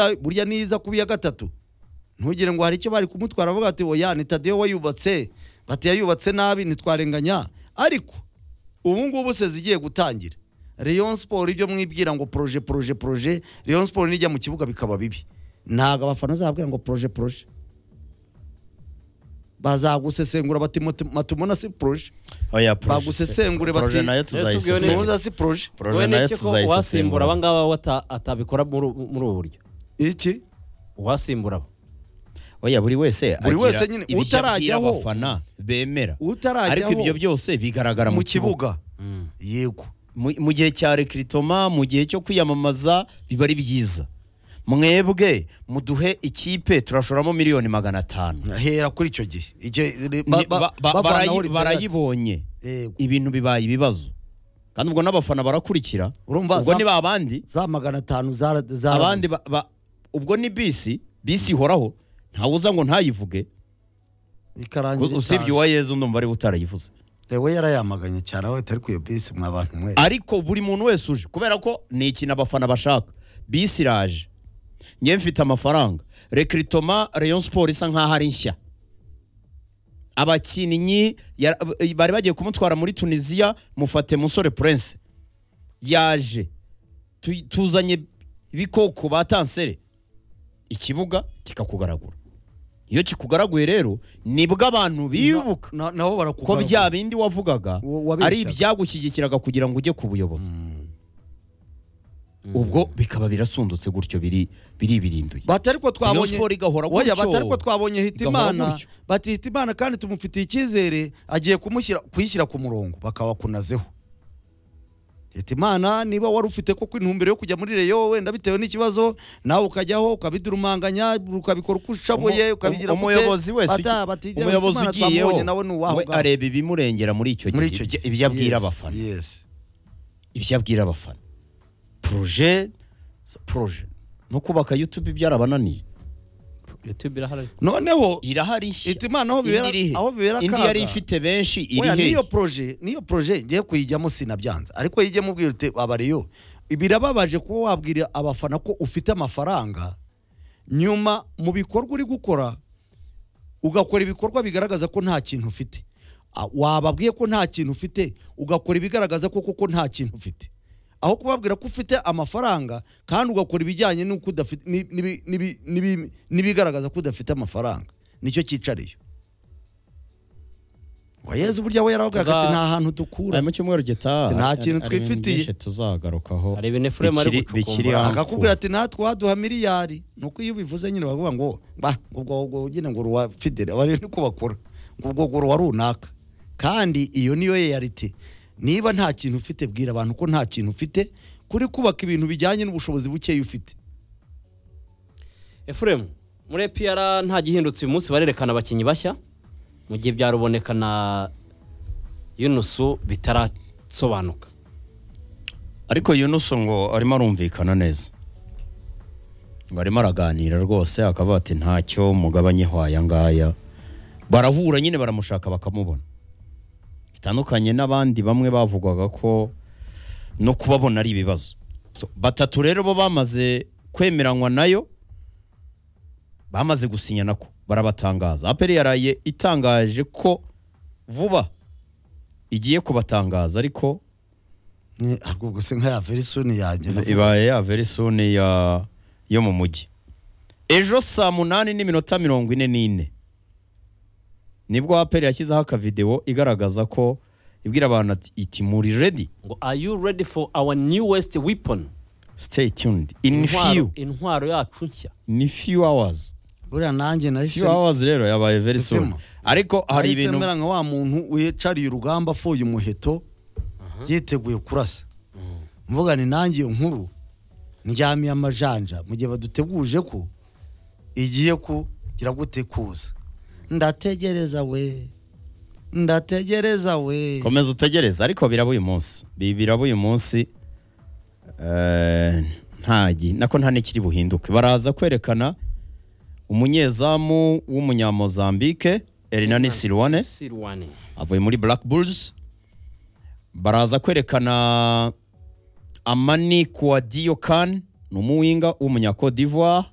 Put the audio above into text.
burya niza kubi ya gatatu ntugire ngo hari icyo bari kumutwara avuga ati oya ni tadeyo wayubatse bati yayubatse nabi ntitwarenganya ariko ubu ngubu se zigiye gutangira Rayon siporo ibyo mwibwira ngo poroje poroje poroje Rayon siporo nijya mu kibuga bikaba bibi ntabwo abafana bazababwira ngo poroje poroje bazagusesengura bati "Mutu- matumona si poroje oya proje bagusesengure se. Proje bati nayo ubwo ni- tuzayisesengura muza si poroje proje wowe nayo niki ko uwasimbura tuzayisesengura aba ngaba we ata- atabikora muri ubu muri ubu buryo iki uwasimbura abo oya buri wese Buri agira wese nyine ibishya utarajyaho. abwira abafana bemera utarajyaho ariko ibyo byose bigaragara mu kibuga Mm. yego mu mu gihe cya rekiritoma mu gihe cyo kwiyamamaza biba ari byiza mwebwe muduhe ikipe turashoramo miliyoni magana atanu hera kuri icyo gihe Igihe- Ni- ba- ba- ba- ba- bavanaho barayi- ritera- barayibonye Yego. ibintu bibaye ibibazo kandi ubwo n'abafana barakurikira urumva ubwo za- ni ba bandi za magana atanu zara- zarabuze. abandi ba- ba- ubwo ni bisi bisi ihoraho ntawuza ngo ntayivuge ikarangira usibye itaje. uwa yezu ndumva ari utarayivuze Lewe yarayamaganye cyane aho atari ku iyo bisi mwa bantu mwe ariko buri muntu wese uje kubera ko ni ikintu abafana bashaka bisi iraje ngewe mfite amafaranga rekiritoma reyo siporo isa nkaho ari nshya abakinnyi ya- bari bagiye kumutwara muri tunisiya mufate musore purense yaje Tu- tuzanye ibikoko ba tansere ikibuga kikakugaragura iyo kikugaraguye rero nibwo abantu bibuka Na- nabo ko barakugaragura. bya bindi wavugaga Wa- wabeshyaga. ari ibyagushyigikiraga kugira ngo ujye ku buyobozi ubwo bikaba birasundutse gutyo biri biribirinduye bati ariko Rayon twabonye Sport igahora Oya, gutyo. bati ariko twabonye Igahora hitimana gutyo. bati hitimana kandi tumufitiye icyizere agiye kumushyira kuyishyira ku murongo bakawakunazeho hitimana niba wari ufite koko intumbero yo kujya muri reyo wenda bitewe n'ikibazo nawe ukajyaho ukabidurumanganya ukabikora uko ushoboye Umu- ukabigira umu- umuyobozi wese bata, ugi- bati, umuyobozi Hitimana ugiyeho twamubonye nawe ni uwaho we ngaho. areba ibimurengera muri icyo muri icyo gihe ibyo- gihe ibyo abwira Yes, abafana yes. ibyo abwira abafana poroje so- poroje no kubaka yutubi byarabananiye youtube irahari noneho irahari nshya Hitimana aho Indi bibera- irihe? aho bibera indi akaga. yari ifite benshi iri Oya, hehe niyo proje niyo proje ngiye kuyijyamo sinabyanze ariko yijyemo ubwira uti abariyo birababaje kuba wabwira abafana ko ufite amafaranga nyuma mu bikorwa uri gukora ugakora ibikorwa bigaragaza ko nta kintu ufite Ah, wababwiye ko nta kintu ufite ugakora ibigaragaza ko koko nta kintu ufite aho kubabwira ko ufite amafaranga kandi ugakora ibijyanye n'uko udafite n'ibi- n'ibi- n'ibi- n'ibi- n'ibigaragaza ko udafite amafaranga nicyo cyicariye wayeze uburyo we yaravugaga ati Tuza- nta hantu dukura Aya mu cyumweru gitaha Nta ari- kintu ari ibintu twifitiye. byinshi tuzagarukaho hari ibintu efuremu ari bikiri- bikiri gucukumbura aho. akakubwira ati natwe waduha miliyari nuko iyo ubivuze nyine baravuga ngo ba ubwo ubwo nyine ngo uruwa fidele bari ni kubakora ngo ubwo ngo uruwa runaka kandi iyo niyo yeyarite niba nta kintu ufite bwira abantu ko nta kintu ufite kuri kubaka ibintu bijyanye n'ubushobozi bukeya ufite efuremu muri epiyara nta gihindutse uyu munsi barerekana abakinnyi bashya mu gihe bya ruboneka na yunusu bitarasobanuka ariko yunusu ngo arimo arumvikana neza ngo arimo araganira rwose akavuga ati ntacyo mugabanyeho aya ngaya barahura nyine baramushaka bakamubona bitandukanye n'abandi bamwe bavugwaga ko no kubabona ari ibibazo So, batatu rero bo bamaze kwemeranywa nayo bamaze gusinya nako barabatangaza aperi yaraye itangaje ko vuba igiye kubatangaza ariko Ni- ahubwo gusa nka ya verisoni yanjye navuga. ibaye ya verisoni ya yo mu mujyi ejo saa munani n'iminota mirongo ine n'ine nibwo aperi yashyizeho akavidewo igaragaza ko ibwira abantu ati iti muri redi ngo are you ready for our newest weapon stay tuned in Intwaro- few intwaro yacu nshya in few hours buriya nanjye nahise few hours rero yabaye verisoni Mutima. ariko hari nahise ibintu mera nka wa muntu wicariye urugamba afuye umuheto yiteguye kurasa mvuga ni nanjye iyo nkuru ndyamiye amajanja mu gihe baduteguje ko igiye kugira gute kuza ndategereza we ndategereza we komeza utegereze ariko biraba uyu munsi Bi- biraba uyu munsi eh, nta gi- nako nta n'ikiri buhinduke baraza kwerekana umunyezamu w'umunyamozambike Hernani Silwane sirwane avuye muri Black Bulls baraza kwerekana Amani Kouadio Khan ni umuwinga w'umunyakodivuwa